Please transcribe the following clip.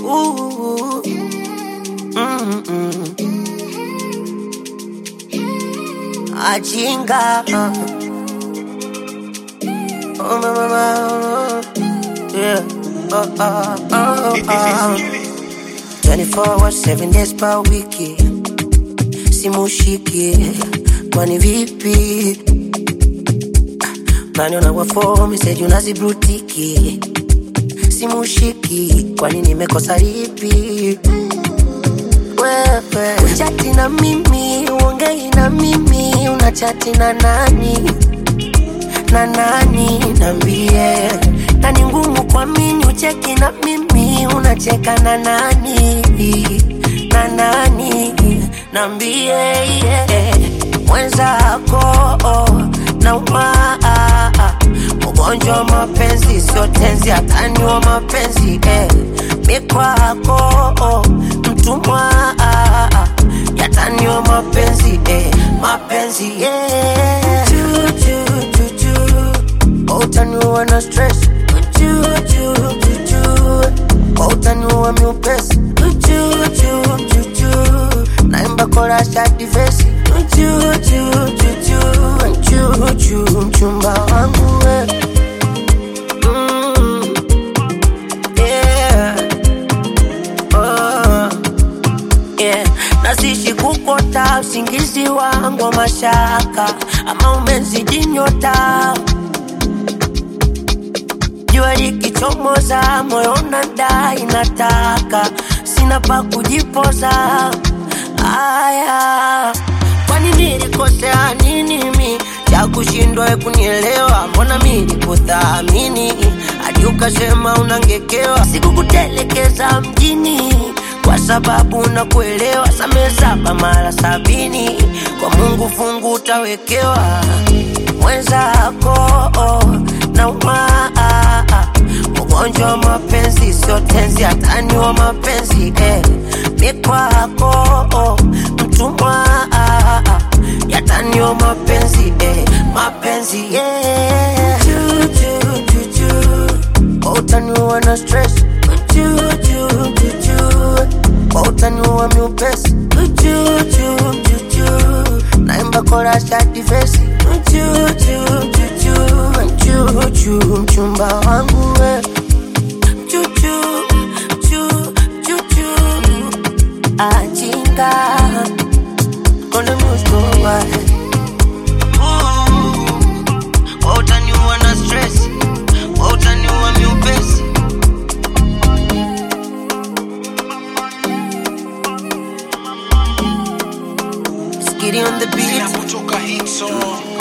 Ooh. Mm-mm. Ajinga. Oh, my, my, my. Yeah. Oh, oh, oh, oh. 24 hours, 7 days per wiki. Simushiki. Kwani vipi? Naniona kwa phone, message unazibrutiki. Simushiki. Kwani nimekosa lipi? Wewe uchati na mimi, uongei na mimi, unachati na nani? na nani nambie, na ni ngumu kuamini ucheki na mimi unacheka na nani na nani nambie, yeah. mwenzako nauma ugonjwa wa mapenzi sio tenzi, hatani wa mapenzi eh. mikwako mtumwa yatani wa mapenzi eh. mapenzi yeah. Juju, juju. Utaniua na stress Juju, juju. Utaniua miupesi Juju, juju. Naimba kora shati vesi Juju, juju. Juju, mchumba wangu we mm. yeah. oh. yeah. Nasishi kukota usingizi wangu wa mashaka, ama umezidi nyota. Jua likichomoza, moyo unadai nataka, sina pa kujipoza. Aya, kwani nilikosea nini mi cha kushindwa we kunielewa? Mbona mi nikuthamini hadi ukasema unangekewa? Sikukutelekeza mjini kwa sababu nakuelewa. Samehe saba mara sabini, kwa Mungu fungu utawekewa. Mwenzako nauma, ugonjwa wa mapenzi sio tenzi, hatani wa mapenzi eh. Mikwako mtumwa, yatani wa mapenzi eh. Mapenzi yeah. Juju, juju. Utaniua na stress Juju, juju. Utaniua miupesi Juju, juju. Naimba kora shati vesi Juju, juju. Juju, mchumba wangu we Juju, ju, juju. Ajinga Kone muskowa Utaniua na stress Utaniua miupesi Skitty on the beat kutoka hit song